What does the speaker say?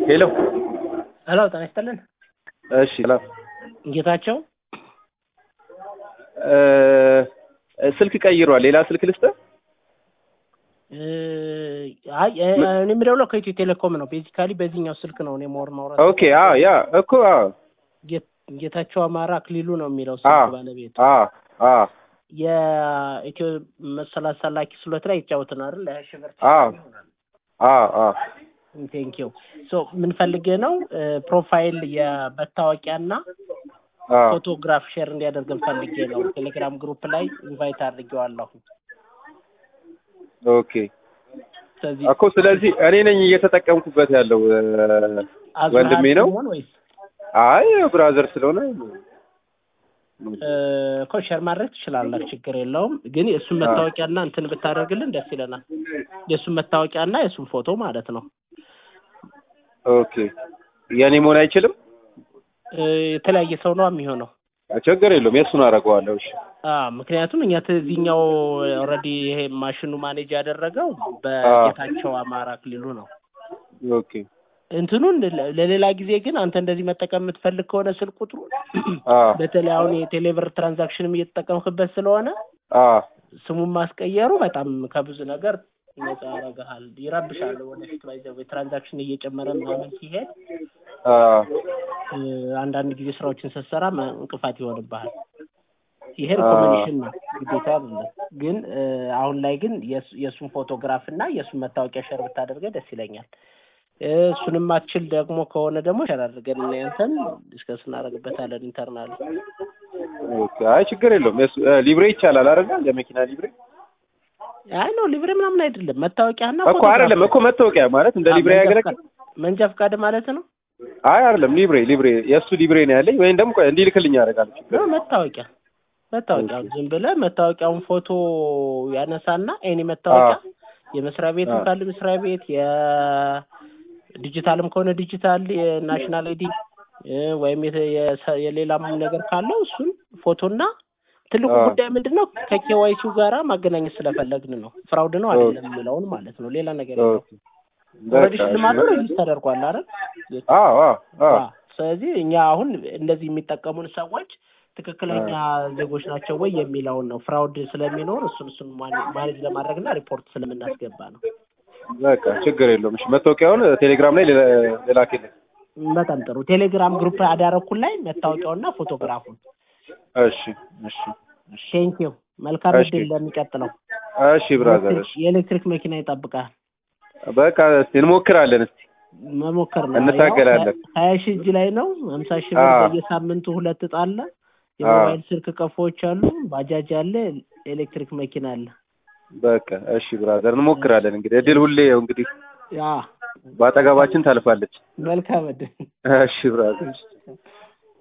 ሄሎ ሄሎ ጤና ይስጥልን። እሺ ላ ጌታቸው እ ስልክ ቀይሯል። ሌላ ስልክ ልስጥህ? እ፣ አይ እ፣ እኔ የምደውለው ከኢትዮ ቴሌኮም ነው። ቤዚካሊ በዚህኛው ስልክ ነው እኔ ማወር ማውራት ኦኬ አ ያ እኮ አ ጌት- ጌታቸው አማራ አክሊሉ ነው የሚለው አ ስልክ ባለቤቱ አ አ የኢትዮ መሰላሳ ላኪ ስሎት ላይ ይጫወትን አይደል? ለሀያ ሺህ ብር አ አ አ ቴንኪው ሶ ምን ፈልጌ ነው እ፣ ፕሮፋይል የመታወቂያና አ ፎቶግራፍ ሼር እንዲያደርግን ፈልጌ ነው። ቴሌግራም ግሩፕ ላይ ኢንቫይት አድርጌዋለሁ። ኦኬ ስለዚህ እኮ ስለዚህ እኔ ነኝ እየተጠቀምኩበት ያለው እ፣ አዙ ወንድሜ ነው? ሆን ወይስ አይ ብራዘር ስለሆነ እ፣ እኮ ሼር ማድረግ ትችላለህ፣ ችግር የለውም። ግን የእሱን መታወቂያና እንትን ብታደርግልን ደስ ይለናል። የእሱን መታወቂያና የእሱን ፎቶ ማለት ነው። ኦኬ የኔ መሆን አይችልም? እ፣ የተለያየ ሰው ነው የሚሆነው። ችግር የለውም የእሱን አደርገዋለሁ። እሺ አ ምክንያቱም እኛ እዚህኛው ኦልሬዲ ይሄ ማሽኑ ማኔጅ ያደረገው በጌታቸው አማራ አክሊሉ ነው። ኦኬ እንትኑን ለ- ለሌላ ጊዜ ግን አንተ እንደዚህ መጠቀም የምትፈልግ ከሆነ ስልክ ቁጥሩ አ በተለይ አሁን የቴሌብር ትራንዛክሽንም እየተጠቀምክበት ስለሆነ አ ስሙን ማስቀየሩ በጣም ከብዙ ነገር ነጻ ያደርግሃል። ይረብሻል። ወደፊት ባይዘው ትራንዛክሽን እየጨመረ ምናምን ሲሄድ አ እ፣ አንዳንድ ጊዜ ስራዎችን ስትሰራ መ- እንቅፋት ይሆንብሃል። ይሄ ሪኮሜንዴሽን ነው፣ ግዴታ አይደለም። ግን እ፣ አሁን ላይ ግን የእሱ- የእሱን ፎቶግራፍ እና የእሱን መታወቂያ ሸር ብታደርገ ደስ ይለኛል። እ፣ እሱንም አትችል ደግሞ ከሆነ ደግሞ ሸር አድርገን እና ያንተን ዲስከስ እናደርግበታለን ኢንተርናል ኦኬ አይ ችግር የለውም። የሱ እ፣ ሊብሬ ይቻላል አይደል? የመኪና ሊብሬ አይ ነው ሊብሬ ምናምን አይደለም መታወቂያና እኮ አይደለም እኮ መታወቂያ ማለት እንደ ሊብሬ ያገለግል መንጃ ፈቃድ ማለት ነው። አይ አይደለም ሊብሬ ሊብሬ የእሱ ሊብሬ ነው ያለኝ። ወይም ደግሞ ቆይ እንዲልክልኝ ያደርጋል ችግር ነው መታወቂያ መታወቂያ ዝም ብለህ መታወቂያውን ፎቶ ያነሳና ኤኒ መታወቂያ የመስሪያ ቤቱ አዎ። ካለ መስሪያ ቤት የዲጂታልም ከሆነ ዲጂታል የናሽናል አይዲ ወይም የተ- የሰ- የሌላም ነገር ካለው እሱን ፎቶና ትልቁ አዎ። ጉዳይ ምንድን ነው ከኬዋይሲው ጋራ ማገናኘት ስለፈለግን ነው። ፍራውድ ነው አይደለም የሚለውን ማለት ነው። ሌላ ነገር የለውም። ኦልሬዲ ሽልማቱ ሪሊዝ ተደርጓል አይደል? አዎ አዎ አዎ አዎ። ስለዚህ እኛ አሁን እንደዚህ የሚጠቀሙን ሰዎች ትክክለኛ ዜጎች ናቸው ወይ የሚለውን ነው። ፍራውድ ስለሚኖር እሱን እሱን ማኔ- ማኔጅ ለማድረግ እና ሪፖርት ስለምናስገባ ነው። በቃ ችግር የለውም። እሺ መታወቂያውን ቴሌግራም ላይ ሌላ- ላክልኝ። በጣም ጥሩ። ቴሌግራም ግሩፕ አዳረኩን ላይ መታወቂያውና ፎቶግራፉን። እሺ እሺ እሺ ቴንኪው። መልካም እሺ። እድል ለሚቀጥለው። እሺ ብራዘር እሺ የኤሌክትሪክ መኪና ይጠብቃል። በቃ እስቲ እንሞክራለን። እስቲ መሞከር ነው። እንታገላለን። ያው ሀያ ሺህ እጅ ላይ ነው። ሀምሳ ሺህ ብር አዎ። በየሳምንቱ ሁለት እጣ አለ። የሞባይል ስልክ ቀፎዎች አሉ። ባጃጅ አለ። ኤሌክትሪክ መኪና አለ። በቃ እሺ ብራዘር እንሞክራለን። እንግዲህ እድል ሁሌ ያው እንግዲህ ያ በአጠገባችን ታልፋለች። መልካም እድል። እሺ ብራዘር